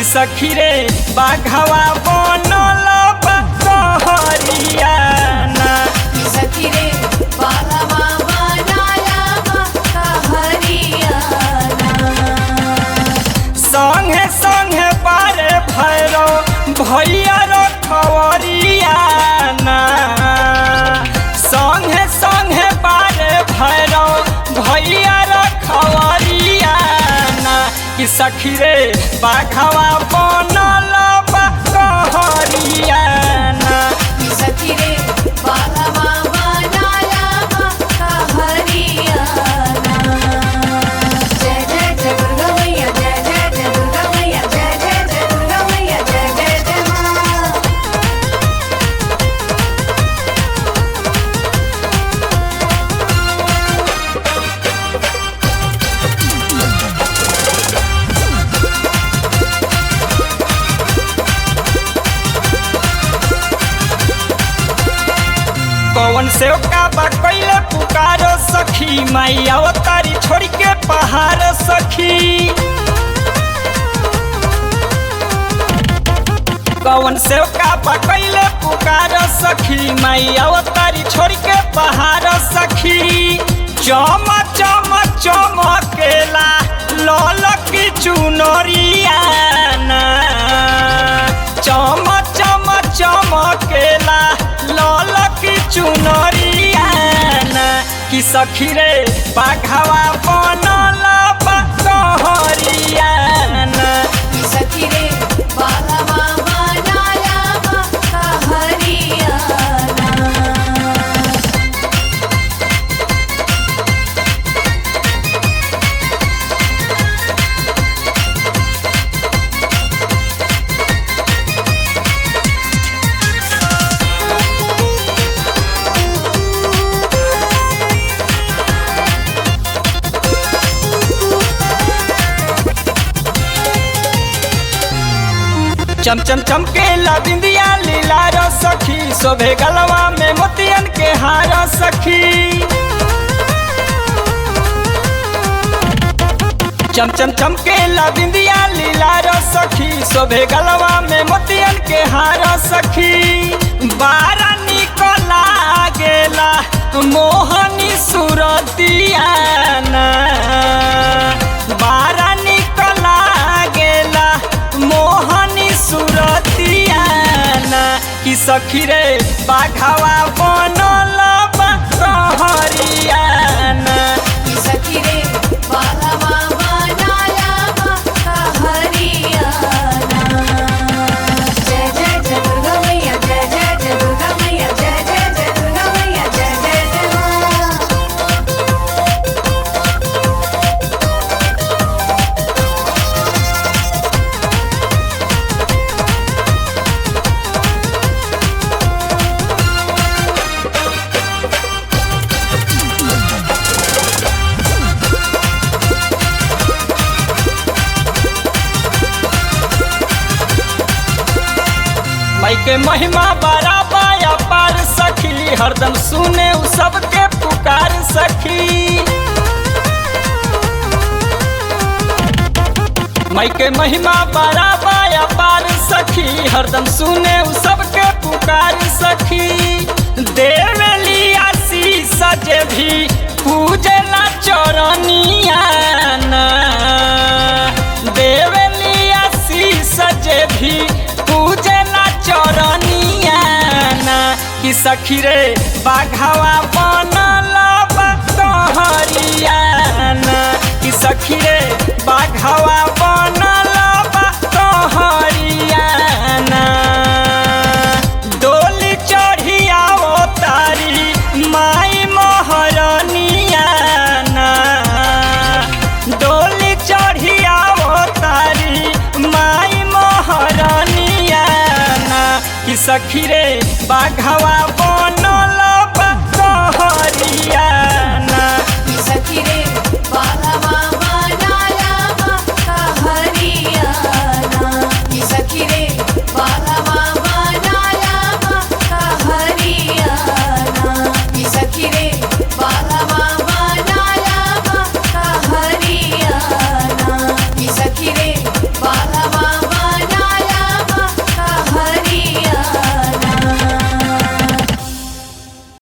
सखी रे बाघवा बनल बा कहरियाना सखी रे बाघवा बनाया हरियाणा संगे संगे पारे भैरव भैया रखवरियाना संगे संगे पारे भैरव भैया रखवरियाना कि सखी रे बाघवा बनल बा कहरियाना सखी रे बाघवा बनाया हरियाणा जय जय जय दुर्गा मैया जय जय जय दुर्गा मैया जय जय जय दुर्गा मैया जय जय जय माँ पवन से का बा कैले पुकारो सखी मैया तारी छोड़ के पहाड़ सखी पवन से का बा कैले पुकारो सखी मैया तारी छोड़ के पहाड़ सखी चम चम चमकेला लल की चुनरियाना चम चम चमकेला लल की चुनरियाना कि सखी रे बाघवा बनल बा कहरियाना सखी रे बाघवा बनाया हरियाणा चम चम चमकेला बिंदिया लीला रो सखी शोभे गलवा में मोतियन के हार सखी चम चम चमकेला बिंदिया लीला रो सखी शोभे गलवा में मोतियन के हार सखी बारा निकला गेला मोहनी सुरतियाना बारा निकला गेला मोहनी सुरतियाना कि सखी रे बाघवा बनल बा कहरियाना सखी रे बाघवा बनाया हरियाणा जय जय जय दुर्गा मैया जय जय जय दुर्गा मैया जय जय जय दुर्गा मैया जय जय जय माँ मई के महिमा बड़ा बाया पार सखी हरदम सुने उ सबके पुकार सखी मई के महिमा बड़ा बाया पार सखी हरदम सुने उ सबके पुकार सखी देवली आशीष जे भी पूजला चरनियाना देवली आशीष जे भी पूजला चरनियाना कि सखी रे बाघवा बनल बा कहरियाना कि सखी रे बाघवा बनल बा कहरियाना डोली चढ़ियाओ तारी माई महरनियाना डोली चढ़ियाओ तारी माई महरनियाना कि सखी रे बाघवा